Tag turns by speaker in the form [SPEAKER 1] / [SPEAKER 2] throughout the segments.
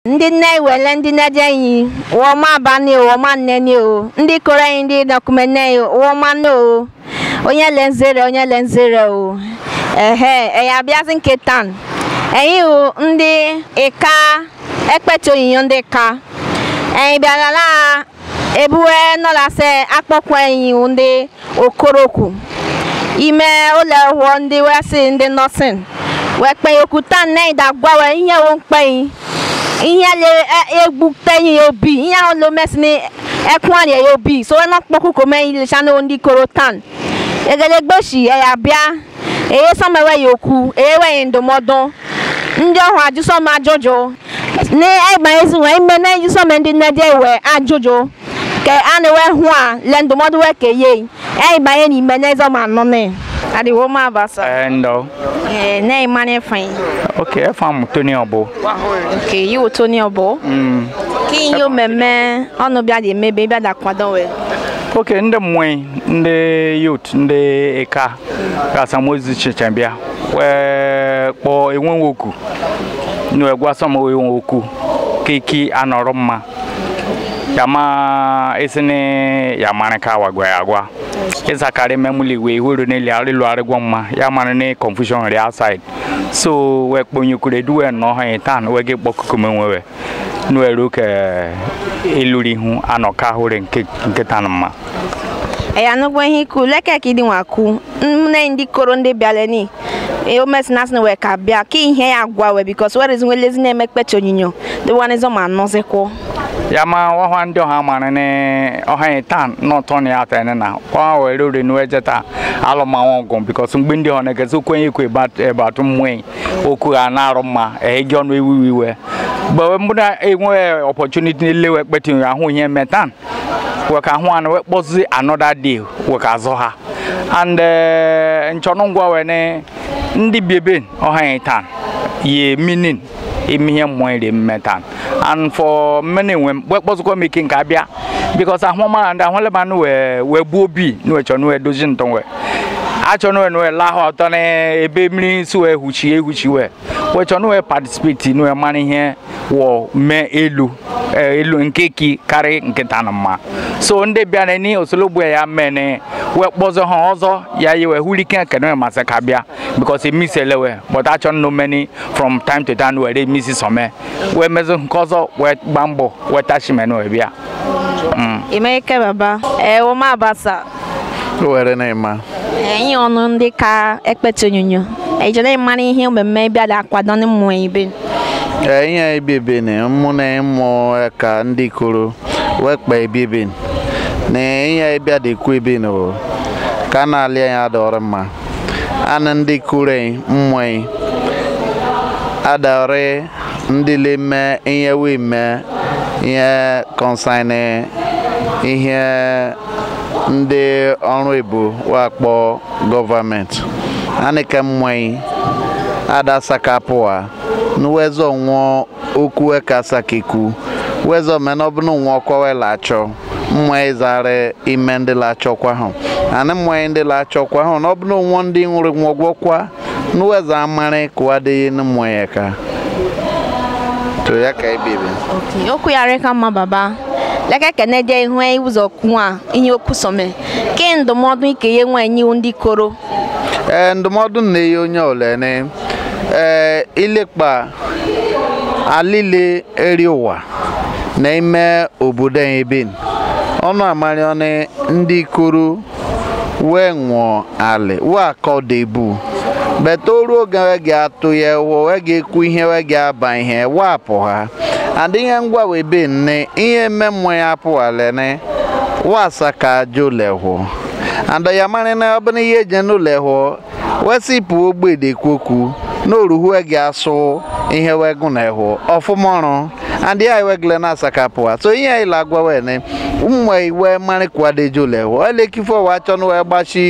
[SPEAKER 1] ndị nne wele ndị nne dị enyi wọma abalị wọma nneni o ndị kọrọ anyị ndị dọkụmente wọma nne o onye le nzere onye le nzere o ehe eya abịazi nke tan enyi o ndị ịka ekpete onyinyo ndị ka enyi bịara na ebuwe nọlase akpọkwa enyi ndị okorokwu ime ụlọ ọhụụ ndị wesi ndị nọsin wee kpe okwuta nne dagwa wee ihe wo mkpe ihe le egbu penyi obi ihe ahụ lo mesi ni ẹkún àlẹ yóò bí so ẹ náà pọkú kò mẹ ilé sanu ní koro tan egelegbosi ẹyà bíà èyí sọmọwẹ yòókù èyí wẹyìn ndòmọdún ndị ọhụ ajụsọm ajụjụ ní ẹgbà ezi wọn ime na ejusọm ndị nnedi ewe ajụjụ ke a na-ewe hụ a le ndụmọdụ wee ke ye ẹgbà ye n'ime na ezọm anọ ne adịwo m abasa
[SPEAKER 2] Eh, ndo.
[SPEAKER 1] ee na ịmanye fain
[SPEAKER 2] Okay, efam Tony Obo.
[SPEAKER 1] nke yi wụ toni ọbụ
[SPEAKER 2] Mm.
[SPEAKER 1] ka ihe omemme ọnụ bịa dị emebe bịa da kwado wee
[SPEAKER 2] Okay, ndị mmụọ ndị youth ndị ịka ga-asamozu chichambịa wee kpọọ enwe oku na egwu asọm enwe oku keki anọrọ mma yama esini yamani ka wagwa ya agwa isakari memuli we huru ne li arilu arigwa mma yamani ne confusion ri outside so we kponyekure duwe no ha tan we ge kpokuku menwewe nu eru ke eluri hu anoka hore nke nke tan mma
[SPEAKER 1] ẹ̀yà nugbo ihe ikwu lekeki dị nwa kwu nne ndị koro ndị bịara ni omesi na asịna wee ka bịa ka ihe ya agwa wee bikos were ezi nwelezi na-eme kpecha onyinyo dịwanịzọ ma nọzikwo
[SPEAKER 2] yama wahwa ndị ọha mara ne ọha yi tan n'ọtọ na ya ta na wa were ore nu ejeta alụmanwụ ọgụ bikos mgbe ndị ọha na-egezi okwu enye kwe ebatu mmụọ okwu ha na-arụ mma eji ọnụ ewu iwe mgbe mbụ na enwe opportunity n'ile kpeti ahụ ihe eme tan weka ahụ anụ wee kpọzi another day weka azọ ha and nchọnụ ngwa wee ne ndị biebe ọha yi tan ye meaning ime ihe mmụọ iri mme tan and for mmene enwe m wee kpọzikwa m ike nke abịa bikos ahụ mara ndị ahụ leba nụ wee wee gbuo obi nụ wee chọ nụ wee dozi ntọ wee achọ nụ wee nụ wee lahụ ọtọ na ebe mmiri si wee huchi ehuchi wee wee chọ nụ wee participate nụ wee mara ihe wọ mee elu eh, elu nke ki karị nkịta na mma so ndị bịara ni osologbu ya mene wee kpọzọ ha ọzọ ya yi wee hụrụ ike kene masị ka bịa because emisi elewe but achọ nnụ many from time to time were emisi some wee mezụ nke ọzọ wee gba mbọ wee tachime wee bịa Mm.
[SPEAKER 1] emerike baba ee woma abasa
[SPEAKER 3] were na-ema
[SPEAKER 1] enyi ọnụ ndị ka ekpecha onyinyo ejere mara ihe omemme bịa da akwado ndị mmụọ ibe
[SPEAKER 3] ee ihe ebiebe na mụ na ịmụ ka ndị koro wekpa ebiebe na ihe ịbịa dịkwu ebe na o ka a na-alị ya adọrọ mma anụ ndị koro mmụọ adọrị ndị leme ihe wee mee ihe kọnsani ihe ndị ọrụ ebo wakpọ gọọmenti anịka mmụọ adasakapụa n'uwezo nwụọ okwu ekasakeku wezo menọbụnụ nwụọ kọwe lachọ mmụọ ịzara ime ndị lachọkwa hụ anị mmụọ ndị lachọkwa hụ n'ọbụnụ nwụọ ndị nwụrụ nwọgwọkwa n'uwezo amarị kụwadịghị n'mmụọ ya ka to ya ka ebebe
[SPEAKER 1] okwu ya rịka mma baba leke kene je ihu ụzọ kwu a ihe okwu some ke ndụmọdụ ike ye nwa enyi ndị koro
[SPEAKER 3] ee ndụmọdụ na-enye onye olene ee ilekpa alile eri ụwa n'ime obodo anyị ebe ọnụ amarị ọnụ ndị koro wee nwụọ alị wee akọ debu bete oru oge wee ga-atụ ya ụwọ wee ga-ekwu ihe wee ga-aba ihe wapụ ha adị ihe ngwa wee be nne ihe mme mmụọ ya apụwalene wasa ka ajo lehụ anda ya mara na ọbụna ihe eje n'ụlọ hụ wesipụ ogbede kwokwu n'oruhu ege asụ ihe wegụ na hụ ọfụma ọrụ andị ya wegle na asakapụwa so ihe ila agwa wene ụmụ iwe mara kwadejo lehụ elekifo wa chọnụ wee gbachi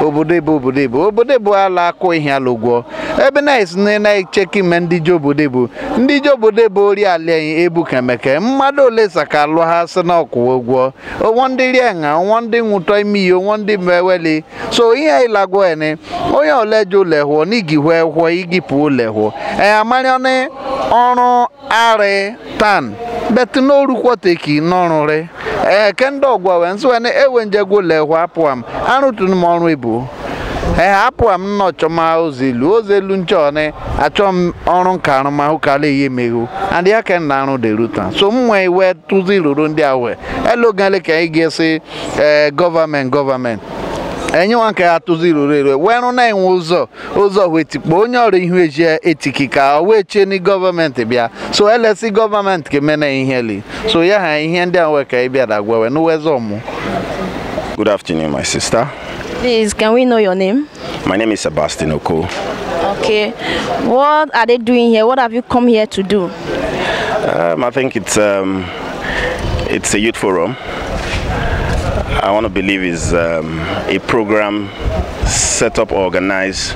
[SPEAKER 3] obodo ebe obodo ebe obodo ebe ala akụ ihe ala ụgwọ ebe na-esi na na-echeki ime ndị ji obodo ebo ndị ji obodo ebo ori ala anyị ebu kemeke mmadụ ole saka alụ ha sị na ọkwụwa ụgwọ onwo ndị rie nha onwo ndị nwụtọ ime ihe onwo ndị meweli so ihe ịlagwo ene onye ole ji ụlọ hụọ n'igi hụọ hụọ igi pụ ụlọ hụọ ee amarịọnị ọrụ arị tan bet n'orukwoteki n'ọrụrị ee kende ọgwa wee nsị wee ewe njegwo ụlọ hụọ apụ am arụtụrụ m ọrụ ibu ee apụ m nnọọ chọma ozelu ozelu nchọni achọ m ọrụ nka arụmahụ kala ihe meghu and ya ka nna arụ deru taa so m nwee iwe tụzi ruru ndị ahụ elogale ka anyị ga-esi ee gọọmenti gọọmenti enyewa nke ya tụzi ruru eru wee rụ na-enwe ụzọ ụzọ wee tikpo onye ọrụ ihu eji etiki ka o wee chie ni gọọmenti bịa so elesi gọọmenti ka emena ihe li so ya ha ihe ndị a wee ka ị bịara gwawe n'uwezọ mụ
[SPEAKER 4] Good afternoon, my sister.
[SPEAKER 1] Please, can we know your name?
[SPEAKER 4] My name is Sebastian Oko.
[SPEAKER 1] Okay. What are they doing here? What have you come here to do?
[SPEAKER 4] Um, I think it's um, it's a youth forum. I want to believe is um, a program set up, organized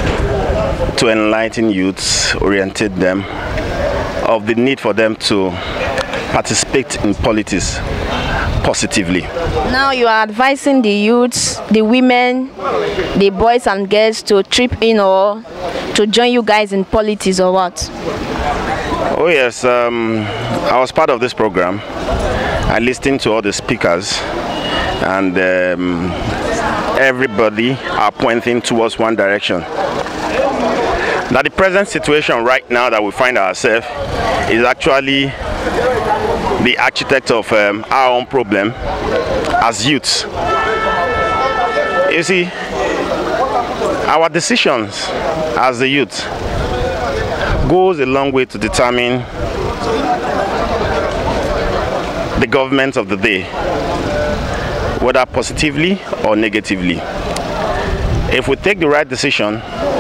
[SPEAKER 4] to enlighten youths, orientate them of the need for them to participate in politics positively.
[SPEAKER 1] Now you are advising the youths, the women, the boys and girls to trip in or to join you guys in politics or what?
[SPEAKER 4] Oh yes, um, I was part of this program. I listened to all the speakers, and um, everybody are pointing towards one direction. Now the present situation right now that we find ourselves is actually the architect of um, our own problem as youths. You see, our decisions as the youth goes a long way to determine the government of the day, whether positively or negatively. If we take the right decision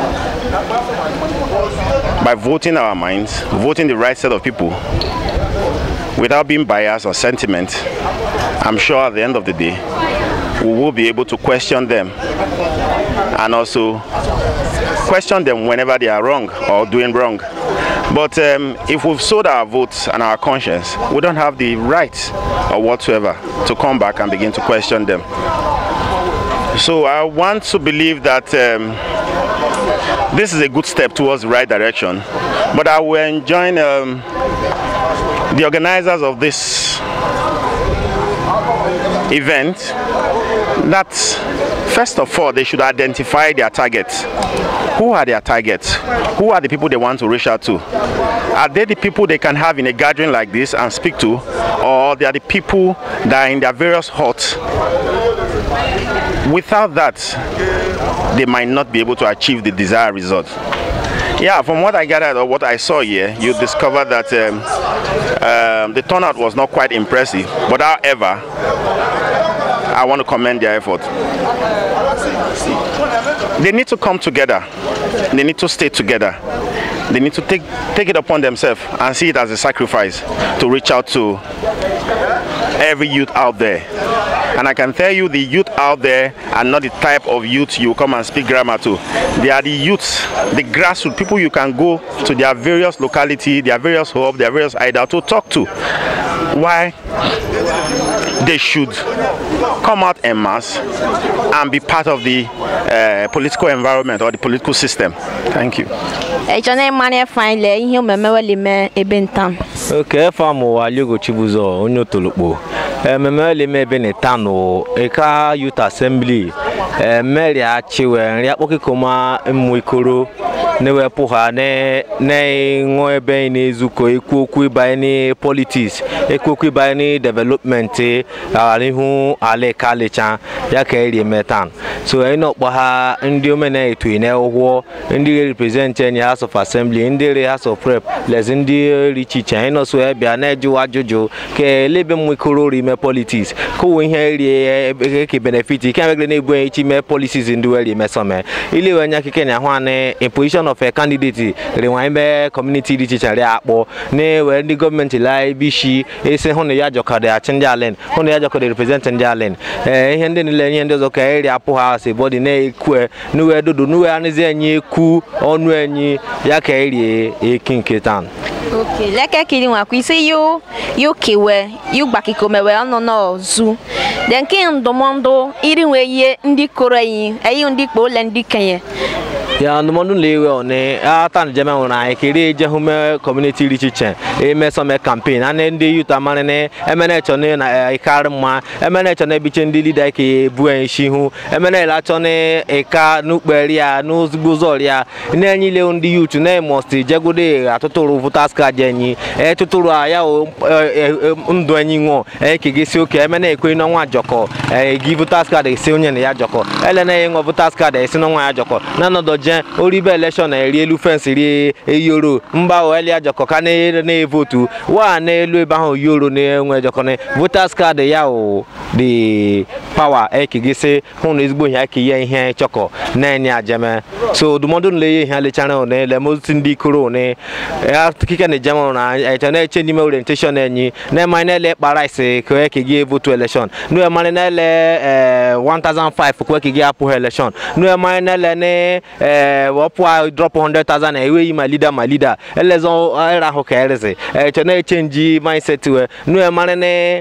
[SPEAKER 4] by voting our minds, voting the right set of people, without being biased or sentiment, I'm sure at the end of the day, we will be able to question them and also question them whenever they are wrong or doing wrong. But um, if we've sold our votes and our conscience, we don't have the right or whatsoever to come back and begin to question them. So I want to believe that um, this is a good step towards the right direction. But I will enjoin um, the organizers of this event that first of all they should identify their targets who are their targets who are the people they want to reach out to are they the people they can have in a gathering like this and speak to or they are the people that are in their various huts without that they might not be able to achieve the desired result yeah, from what I gathered or what I saw here, you discovered that um, um, the turnout was not quite impressive. But however, I want to commend their effort. They need to come together. They need to stay together. They need to take take it upon themselves and see it as a sacrifice to reach out to every youth out there. And I can tell you the youth out there are not the type of youth you come and speak grammar to. They are the youths, the grassroots people you can go to their various locality, their various hub, their various idol to talk to. Why they should come out en masse and be part of the uh, political environment or the political system. Thank you.
[SPEAKER 1] Echone mane fine le ihe omeme wele me ebe ntam.
[SPEAKER 5] oke fam ụwa aliogo chibuzo onye otolokpo ememe eleme ebe na tano eka youth assembly emeri achiwe nri akpọkịkọma mmụ ikoro na-ewepụ ha na-ịṅụ ebe na-ezukọ ekwu okwu ịbanye na politiks ekwu okwu ịbanye na development ihu ala kalicha ya ka eri eme tan so anyị na-akpọ ha ndị omena etu na ụgwọ ndị represent anyị ha house of assembly ndị re house of rep lezi ndị ri iche iche anyị nọso ya bịa na-ejuwa ajụjụ ka elebe mmekọrọ ori ime politiks kụwa ihe rie ke benefit ike megere na-ebu iche ime policies ndị were emesome ilewe anya kike na ahụ anị in position of a candidate renwa ime community dị iche iche rie akpọ na-ewe ndị gọọmenti la ibishi esi hụ na ya jọkọrọ achị ndị alen hụ na ya jọkọrọ represent ndị alen ee ihe ndị niile ihe ndị ọzọ ka eri apụ ha si bọdị na-ekwe nuwe dodo nuwe anụzi enyi ekwu ọnụ enyi ya ka eri eki nke tan
[SPEAKER 1] ok leke kiri nwakwa isi yu yu kewe yu gbakikomewe ọnụ n'ọzụ de nke ndụmọdụ iri nwe ihe ndị koro eyi eyi ndị kpo ole ndị kenye
[SPEAKER 5] ya ndụmọdụ na-ewe ọnị ata njem nwere anyị kiri eje hume kọmuniti dị iche iche eme some kampen a na ndị yut amarị na emene chọ na ịkarị mma emene chọ na ebiche ndị lida ike ebu isi ihu emene ele achọ na ịka n'ukperi ya n'ozugbo ụzọ ya na-enye ile ndị yut na emosti jegode atụtụrụ votas kaadị enyi etụtụrụ ya ndụ enyi nwụọ ekegesi oke emene ekwe n'ọnwa jọkọ egi votas kaadị esi onye na ya jọkọ ele na ya nwe votas kaadị esi n'ọnwa ya jọkọ na ọnọdụ je oribe elekshọn eri elu fensị rie eyoro mba oelia jọkọ ka na-evotu wa n'elu ebe ahụ yoro na-enwe jọkọ na votas kaadị ya o dị pawa ekegisi hụ na ezigbo ihe aka ihe ihe chọkọ na-enye ajeme so ndụmọdụ nle ihe lechara one lemozi ndị ikoro one kike na ejem na eche na-eche n'ime orientation enyi na-emanye na-ele kpara isi ka ekegi votu elekshọn na-emanye na-ele 1005 kwa ekegi apụghị elekshọn na-emanye na-ele na ee wọpụ drop 100,000 enweghị ma leader ma leader elezo era ahụ ka erezi eche na-echenji mindset we nu mara na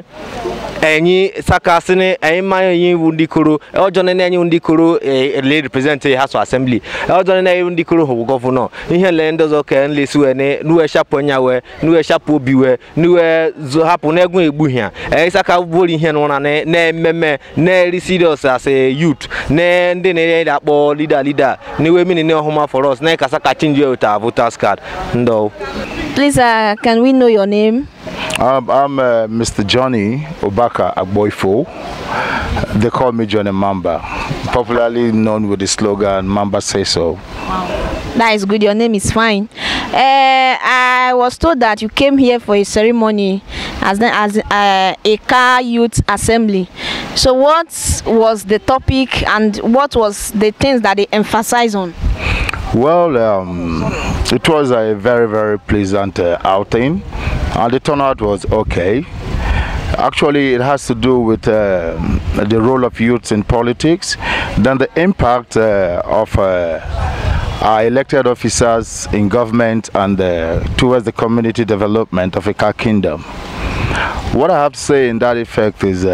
[SPEAKER 5] enyi sakasị na enyi mmanya enyi iwu ndị koro ọjọọ na enyi ndị koro ele represent house assembly ọjọọ na enyi ndị koro hụ gọvanọ ihe le ndị ọzọ ka nlesi we ne nuwe shapụ nya we nuwe shapụ obi we nuwe hapụ na egwu egbu ha saka bụrụ ihe n'ụra na ememe na-eri serious as a youth na ndị na-enye akpọ leader leader niwe mini ne ọhụma for us na kasa ka change with our voters card ndo
[SPEAKER 1] please uh, can we know your name
[SPEAKER 3] Um, I'm uh, Mr. Johnny Obaka Agboifo. They call me Johnny Mamba, popularly known with the slogan Mamba Say So.
[SPEAKER 1] that is good your name is fine uh, i was told that you came here for a ceremony as the, as uh, a car youth assembly so what was the topic and what was the things that they emphasize on
[SPEAKER 3] Well, um, it was a very, very pleasant uh, outing, and the turnout was okay. Actually, it has to do with uh, the role of youths in politics, then the impact uh, of uh, our elected officers in government and uh, towards the community development of Ika Kingdom. What I have to say in that effect is,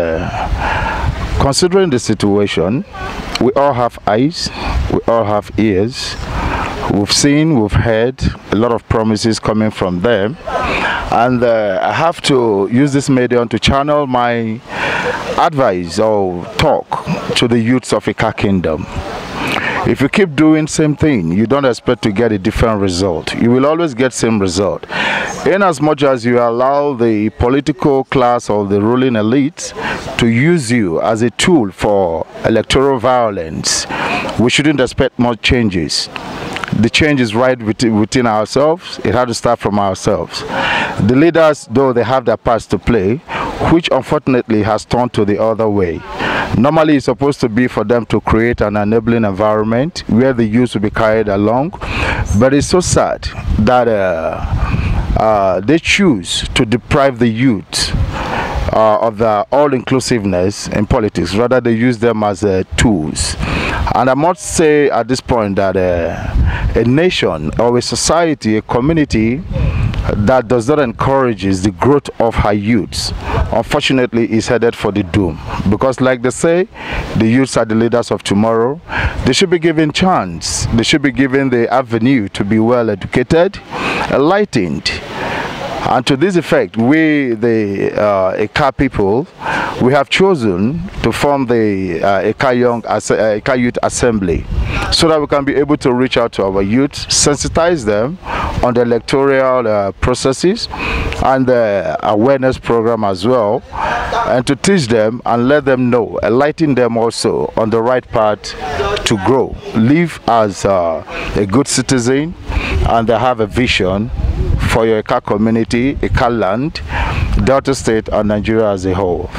[SPEAKER 3] uh, considering the situation, we all have eyes, we all have ears, we've seen, we've heard a lot of promises coming from them. And uh, I have to use this medium to channel my advice or talk to the youths of Ika Kingdom. If you keep doing same thing, you don't expect to get a different result. You will always get same result. In as much as you allow the political class or the ruling elite to use you as a tool for electoral violence, we shouldn't expect much changes the change is right within, within ourselves. It had to start from ourselves. The leaders, though they have their parts to play, which unfortunately has turned to the other way. Normally, it's supposed to be for them to create an enabling environment where the youth will be carried along, but it's so sad that uh, uh, they choose to deprive the youth uh, of the all-inclusiveness in politics. Rather, they use them as uh, tools. And I must say at this point that uh, a nation or a society, a community that does not encourage the growth of her youths, unfortunately, is headed for the doom. Because, like they say, the youths are the leaders of tomorrow. They should be given chance. They should be given the avenue to be well educated, enlightened, and to this effect, we, the uh, Eka people, we have chosen to form the uh, Eka, Young, As- uh, Eka Youth Assembly so that we can be able to reach out to our youth, sensitize them on the electoral uh, processes and the awareness program as well, and to teach them and let them know, enlighten them also on the right path to grow, live as uh, a good citizen, and they have a vision for your Eka community, Eka land, Delta State, and Nigeria as a whole.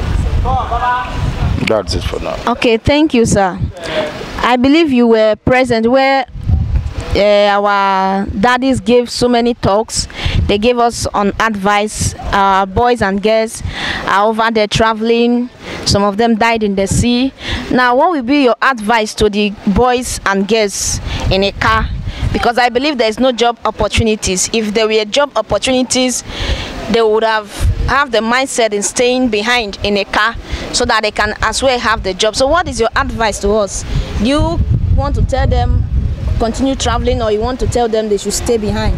[SPEAKER 3] That's it for now.
[SPEAKER 1] Okay, thank you, sir. I believe you were present where uh, our daddies gave so many talks. They gave us on advice. Our boys and girls are over there traveling. Some of them died in the sea. Now, what will be your advice to the boys and girls in a car? Because I believe there is no job opportunities. If there were job opportunities, they would have have the mindset in staying behind in a car so that they can as well have the job. So, what is your advice to us? Do you want to tell them continue traveling, or you want to tell them they should stay behind?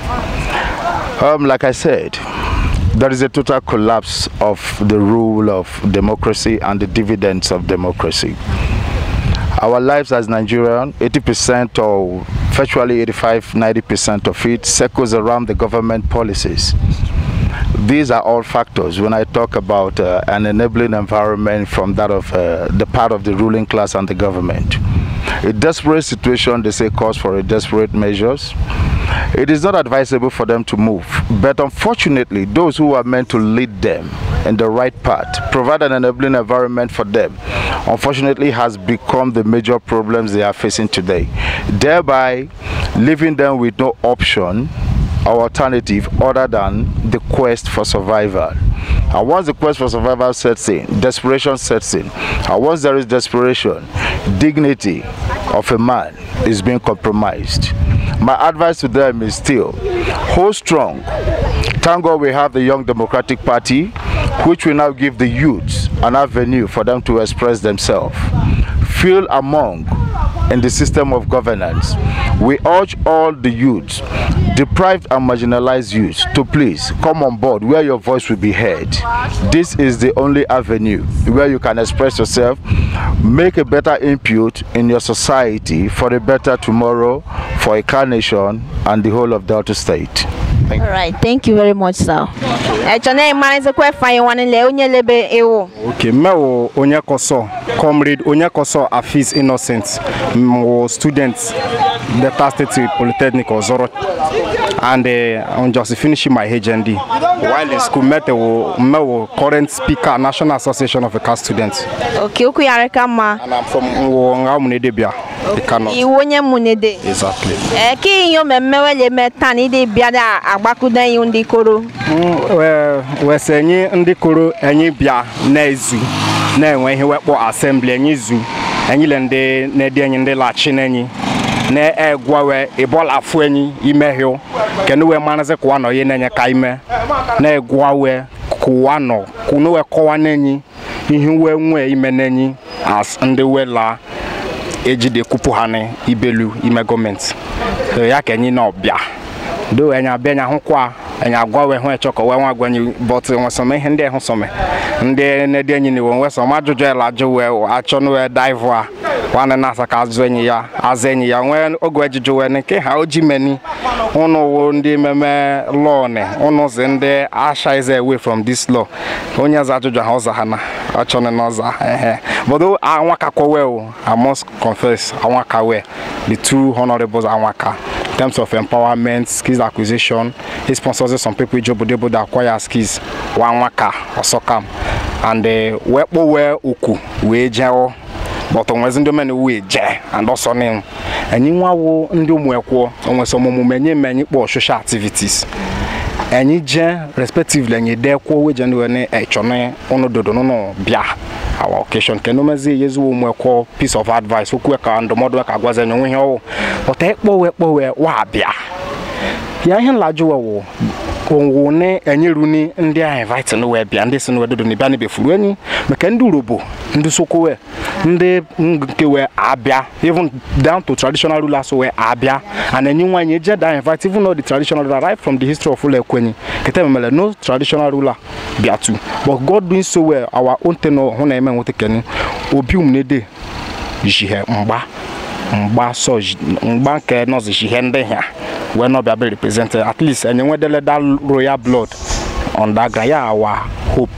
[SPEAKER 3] Um, like I said, there is a total collapse of the rule of democracy and the dividends of democracy. Our lives as Nigerian, 80% or virtually 85, 90% of it circles around the government policies. These are all factors when I talk about uh, an enabling environment from that of uh, the part of the ruling class and the government. A desperate situation, they say, calls for a desperate measures. It is not advisable for them to move, but unfortunately, those who are meant to lead them in the right path, provide an enabling environment for them, unfortunately, has become the major problems they are facing today, thereby leaving them with no option or alternative other than the quest for survival. And once the quest for survival sets in, desperation sets in. And once there is desperation, dignity of a man is being compromised. My advice to them is still hold strong. Thank God we have the Young Democratic Party, which will now give the youths an avenue for them to express themselves. Feel among in the system of governance. We urge all the youths, deprived and marginalized youths, to please come on board where your voice will be heard. This is the only avenue where you can express yourself, make a better input in your society for a better tomorrow, for a car nation, and the whole of Delta State.
[SPEAKER 1] All right, thank you very much, sir. Echone imanize kwe fanye wanile onye lebe ewo.
[SPEAKER 6] Okay, mmewo onye koso comrade onye koso Afis Innocent mwo student Delta State Polytechnic Ozoro and uh, I'm just finishing my HND. While in school, met wo mmewo current speaker National Association of Car Students
[SPEAKER 1] Okay, uku yareka ma.
[SPEAKER 6] and I'm from wo nga munedebia the Kano.
[SPEAKER 1] Iwo onye munede.
[SPEAKER 6] Exactly.
[SPEAKER 1] Eh, ki iyo mmemme wele meta na ide bịa da agbakuda iyo ndị koro.
[SPEAKER 6] wese enyi ndị kụrụ enyi bịa na-ezu na-enwe ihe wekpọ asembli enyi zu enyi le ndị na-edi enyi ndị lachi n'enyi na-egwawe ịbọla afụ enyi imehio kenu we marazi kụwa nọ ihe na-enye ka ime na-egwawe kụwa nọ kunu we kọwa n'enyi ihe we nwee ime n'enyi as ndị we la ejide kupu ha ni ibelu ime gọọmenti So ya ka enyi na ọbịa do enya abịa nya hụkwa enya agwa wee hụ echọkọ wee nwa agwa nyi but nwe some ihe ndị ehụ some ndị na-edi enyi niwo nwe some ajụjụ ela ajụ wee achọ na wee dive a nwanne na-asa ka azụ enyi ya azụ enyi ya nwee oge ejụjụ wee nke ha oji meni ụnụ wo ndị ememe law ni ụnụ zi ndị asha is away from this law onye za ajụjụ ha ọza ha na achọ na na ọza ehe but anwaka kwowe o i must confess anwaka we the two honorables anwaka in terms of empowerment, skills acquisition. He sponsors some people in Jobodebo that acquire skills. Wanwaka or Sokam. And uh, wepo we uku we jao. But onwezi ndị mene we je and also name. Enyi nwa wo ndị ụmụ ekwo onwe some omume nye menyi kpọ social activities. Enyi je respectively enyi de kwo we je ndị wene echone ono dodo no bia our occasion kenu mezi yezu ụmụ ekwo piece of advice okwu ka ndụmọdụ ka agwazi enyi onwe ihe ọwụ ọta ekpowe ekpowe wa bịa ya ihe nlajụwa wụ owo ne enyeru ni ndị a invite no wee bịa ndị si no dodo ni bịa n'ebe furu enyi maka ndị urobo ndị sokowe ndị nke wee abịa even down to traditional rulers wee abịa and enyi nwanyị eje da invite even though the traditional ruler right from the history of ụlọ ekwenyi kete memele no traditional ruler bịa tu but god doing so well our own tenor hụ na eme nwete keni obi umnede jihe mgba mgba sọ mgba nke nọzi ihe ndị ha wee nọ bịa be represented at least enye nwedele that royal blood on that ground ya our hope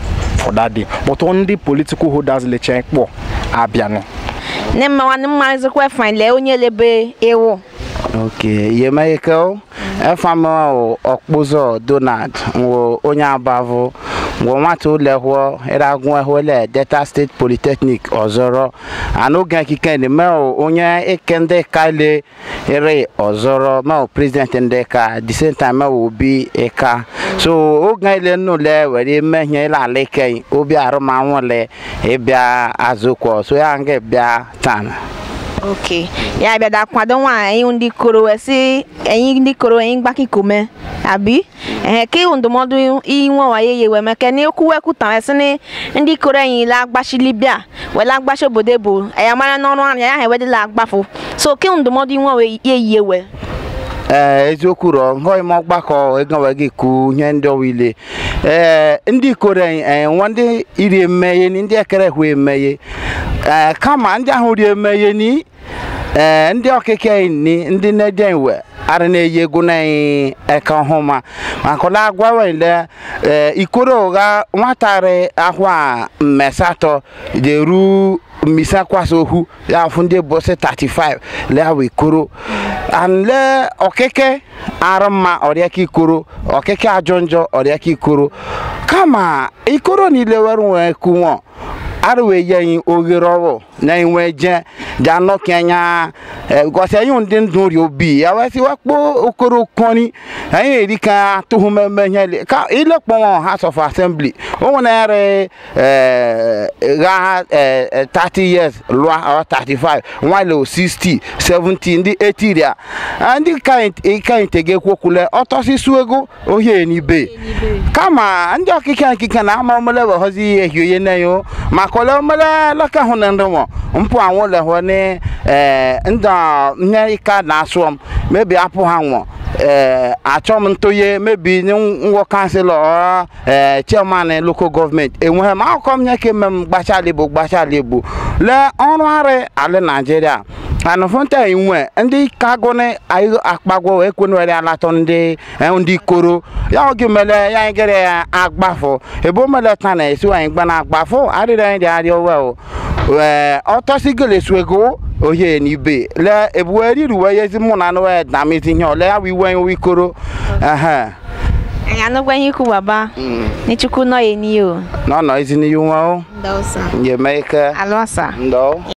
[SPEAKER 6] for that day but ndị political holders leche kpọ abịanị
[SPEAKER 1] ne mmawa ne mma ezekwa fan le onye lebe ewu
[SPEAKER 3] ok yemeke efam ọkpụzọ donald wo onye abavụ wo nwata ụlọ hụọ ịragụ ehụle delta steeti polytechnic ọzọrọ anụge ekike ni meo onye eke ndị ka le ere ọzọrọ meo president ndị ka the same time meo obi ịka so oge ile nnụle were mehie ile ala ike obi arụmanwụle ịbịa azụkwọ so ya nga bịa taa
[SPEAKER 1] ok ya bịa da kwado nwa anyị ndị koro wee sị anyị ndị koro anyị gbakikome abi ehe ka ịhụ ndụmọdụ inwe waye ye wee meke na okwu wee kwuta wee sị ni ndị koro anyị la agbachili bịa wee la agbachi obodo bụ ya mara n'ọrụ anya ya ha ewedịla agbafụ so ka ịhụ ndụmọdụ inwe wee ye yie wee
[SPEAKER 3] ee eziokwu rọ nghọghị m ọgbakọ egawa gị ku ihe ndị ọwa ile ee ndị ikoro nwa ndị iri emeghe ni ndị ekere hụ emeghe ee kama ndị ahụ ri emeghe ni ee ndị ọkịka ni ndị na-eje iwe ara na-eyi egwu na eka ọhụma maka ọla agwawa ile ee ikoro ụgha nwatari ahụ a mmesatọ jeru mmisa kwasa ohu ya fụ ndị bọsị 35 leawa ikoro anle ọkịke arụ mma ọrịaka ikoro ọkịke ajọ njọ ọrịaka ikoro kama ikoro niile were nwee kunwọ arụwe ye anyị oghere ọrụ na enwe je ja nọkị anya gosi anyị ndị ndụ ri obi ya wee sị wakpo okoro kpọni anyị eri ka tụhụ mmemme ihe ka ilekpọnwọ house of assembly o nwere gha 30 years lụa or 35 nwale 60 70 ndị 80 ria ndị ka ntegekwokwule ọtọsịsụ ego ohie n'ibe kama ndị ọkịka nkike na ama omele weghozi ihe hioye na yo maka ole omele laka hụ na ndị nwa mpụ anwụ lehụ ni ndị ihe ika na-asụ m mebi apụ ha nwụ ee achọ m ntoye mebi ngwọ kanselọ ee chairman local gọọmenti enweghị m akụkọ m nye ka eme m gbachala igbo gbachala igbo lee ọrụ arị ala naijiria anụfụnta inwe ndị kagụni anyị akpagwo ekwenwere alatọ ndị ndị koro ya oge mele ya anyị gere ya agbafụ ebe o mele ta na esi anyị gba na agbafụ arịrị anyị dị arịọ wel ee ọtọsigoleswego ohe n'ibe le ebuwe ruwe yezi mụ na anụwe damizi ihe ole ya wiwe nwe ikoro ehe
[SPEAKER 1] anyị anụgwa ihe ikwu baba n'echukwu nọ ya n'iyo
[SPEAKER 3] n'ọnọ ezi n'ihu nwa o
[SPEAKER 1] ndọsa
[SPEAKER 3] nyeme ike
[SPEAKER 1] alụasa
[SPEAKER 3] ndọ